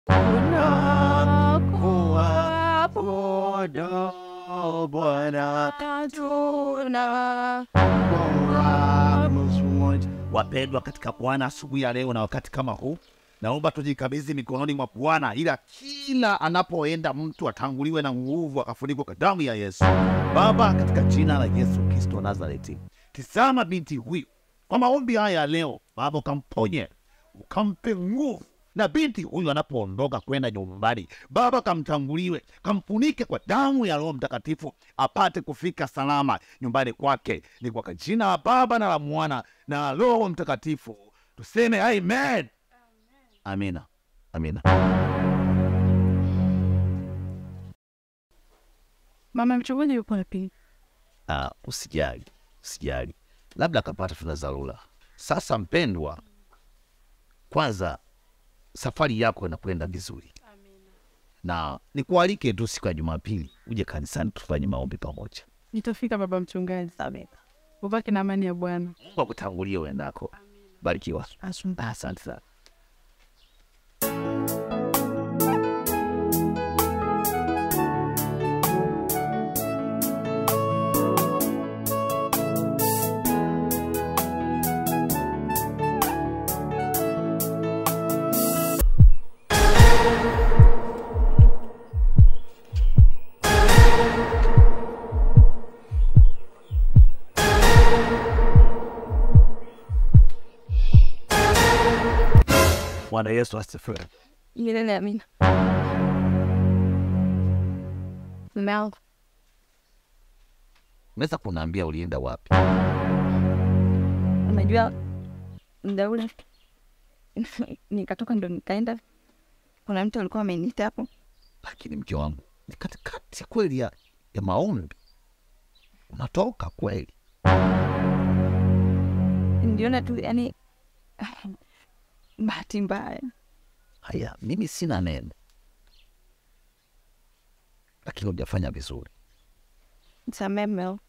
unakuabudu Bwana Tuna Wapendwa katika Bwana, asubuhi ya leo na wakati kama huu, naomba tujikabidhi mikononi mwa Bwana, ila kila anapoenda mtu atanguliwe na nguvu, akafunikwa kwa damu ya Yesu. Baba, katika jina la Yesu Kristo wa Nazareti, tizama binti huyu kwa maombi haya ya leo, Baba ukamponye, ukampe nguvu na binti huyu anapoondoka kwenda nyumbani, Baba kamtanguliwe, kamfunike kwa damu ya Roho Mtakatifu, apate kufika salama nyumbani kwake. Ni kwa jina la Baba na la Mwana na la Roho Mtakatifu tuseme amen. Amina, amina. mama mchungaji yuko wapi? Ah, usijali, usijali, labda akapata tuna dharura. Sasa mpendwa, kwanza safari yako inakwenda vizuri, na nikualike tu siku ya Jumapili uje kanisani tufanye maombi pamoja. Nitafika baba mchungaji. Ubaki na amani ya Bwana. Mungu akutangulie uendako. Barikiwa. Asante. Asante sana. Bwana Yesu asifiwe. Milele amina. Mume wangu Unaweza kuniambia ulienda wapi? unajua muda ule nikatoka ndo nikaenda, kuna mtu alikuwa ameniita hapo, Lakini mke wangu, ni katikati ya kweli ya, ya maombi unatoka kweli? niliona tu yani bahati mbaya. Haya, mimi sina neno, lakini hujafanya vizuri. Nisamehe mume wangu.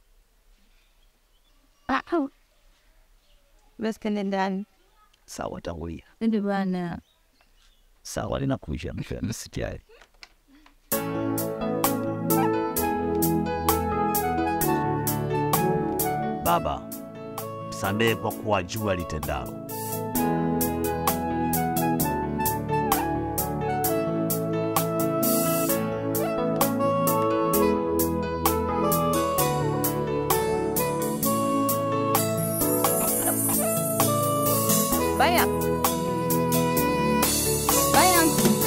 Ah, au. Basi kende ndani. Sawa, tangulia. Ndio bwana. Sawa, ninakuja mke, sijali. Baba, msamehe kwa kuwa jua litendalo. Baya. Baya.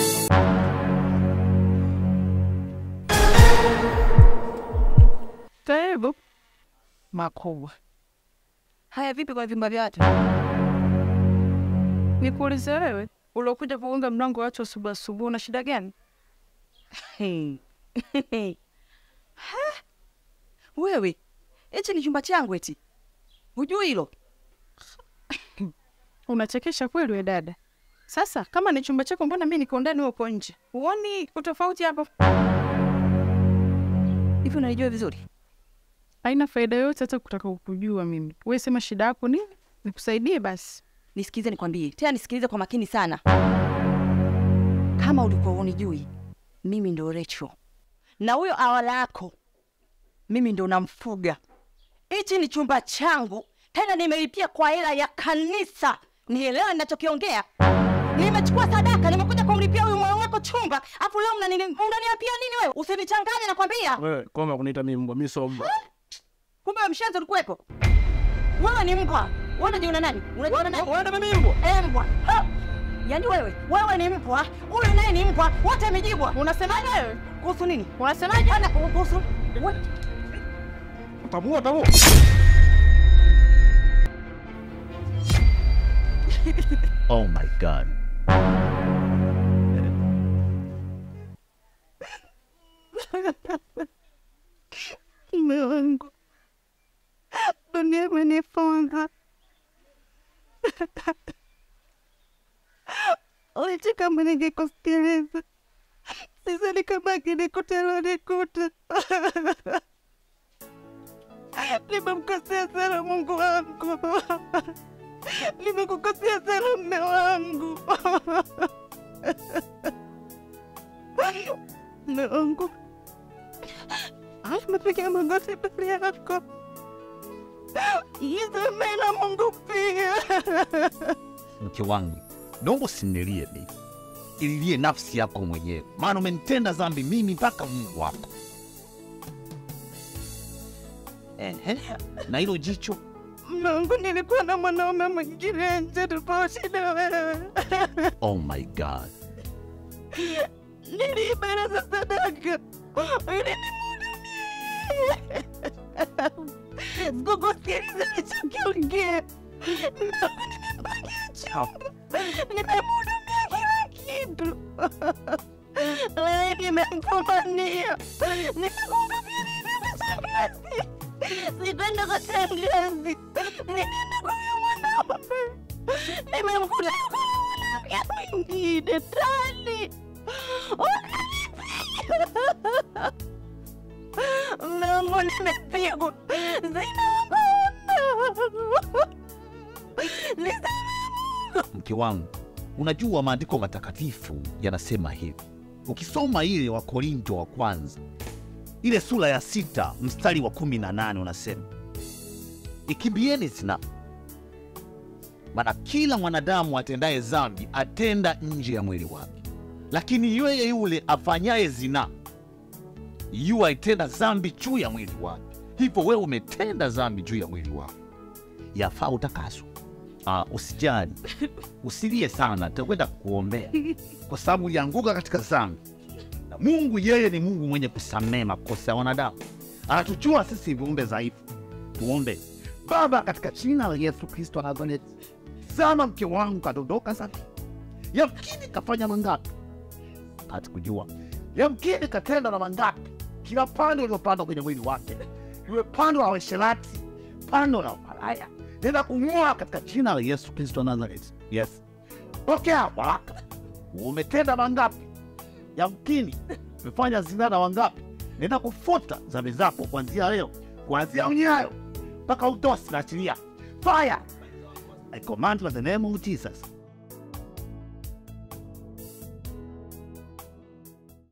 Karibu. Makubwa. Haya, vipi kwa vyumba vya watu? Nikuulize wewe, uliokuja kuunga mlango wa watu asubuhi asubuhi, una shida gani? Ha? Wewe, hichi ni chumba changu eti, hujui hilo? Unachekesha kweli we dada. Sasa kama ni chumba chako, mbona mi niko ndani, wewe uko nje? Huoni utofauti hapo? Hivi unalijua vizuri? Haina faida yoyote hata kutaka kukujua mimi. Wewe sema shida yako nini, nikusaidie basi. Nisikilize nikwambie, tena nisikilize kwa makini sana. Kama ulikuwa unijui, mimi ndo Recho, na huyo awala yako mimi ndo namfuga. Hichi ni chumba changu, tena nimelipia kwa hela ya kanisa. Nielewa ninachokiongea. Nimechukua sadaka, nimekuja kumlipia huyu moyo wako chumba, afu leo mnani- unaniapia nini wewe? Usinichanganye, nakwambia. Wewe koma kuniita mimi mbwa, mimi sio mbwa. Kumbe wewe mshenzi ulikuwepo. Wewe ni mbwa. Wewe unajiona nani? Unajiona nani? Wewe ndio mimi mbwa. Eh, mbwa. Ha! Yaani wewe, wewe ni mbwa, huyu naye ni mbwa, wote amejibwa. Unasemaje wewe? Kuhusu nini? Unasemaje? Ana kuhusu we- Tabua tabua. Oh my God. Mume wangu, dunia imenifunga. Licha kama ningekusikiliza, sasa nikabaki nikuta lonikuta. Nimemkosea sana Mungu wangu, nimekukosea sana mme wangu. Mungu, napiga magoti mbele yako, nisamehe na Mungu pia. Mke wangu, naomba usinilie mimi, ililie nafsi yako mwenyewe, maana umenitenda dhambi mimi mpaka Mungu wako. Ehe, na hilo jicho Mungu, nilikuwa na mwanaume mwingine nje tofauti na wewe. oh my God. Niliiba za sadaka ili nimhudumie. Sikukusikiliza nilichokiongea. Mungu, nimempangia chumba, nimemhudumia kila kitu. Leo nimemfumania, nimekuhudumia nilipo shangazi. Sitaenda kwa shangazi, ninaenda kwa huyo mwanaume. Nimemkuta kwa mwanamke mwingine tani. Mungu, nimepigwa, sina Mke wangu, unajua maandiko matakatifu yanasema hivi. Ukisoma ile wa Korinto wa kwanza ile sura ya sita mstari wa kumi na nane unasema ikimbieni zinaa, maana kila mwanadamu atendaye dhambi atenda nje ya mwili wake, lakini yeye yule afanyaye zinaa yu aitenda dhambi juu ya mwili wake. Hivyo wewe umetenda dhambi juu ya mwili wako, yafaa utakaswa. Ah, usijali, usilie sana, takwenda kukuombea kwa sababu ulianguka katika dhambi, na Mungu yeye ni Mungu mwenye kusamehe makosa ya wanadamu, anatujua sisi viumbe dhaifu. Tuombe. Baba, katika jina la Yesu Kristo wa Nazareti, sana mke wangu kadondoka sana, yamkini kafanya mangapi hata kujua, yamkini katenda na mangapi, kila pando uliopandwa kwenye mwili wake, iwe pando la uasherati, pando la umalaya, nenda kung'oa katika jina la Yesu Kristo wa Nazareti. Yes, pokea baraka. Umetenda mangapi? Yamkini umefanya zina na wangapi? Nenda kufuta dhambi zako kuanzia leo, kuanzia unyayo mpaka utosi. Naachilia fire. I command by the name of Jesus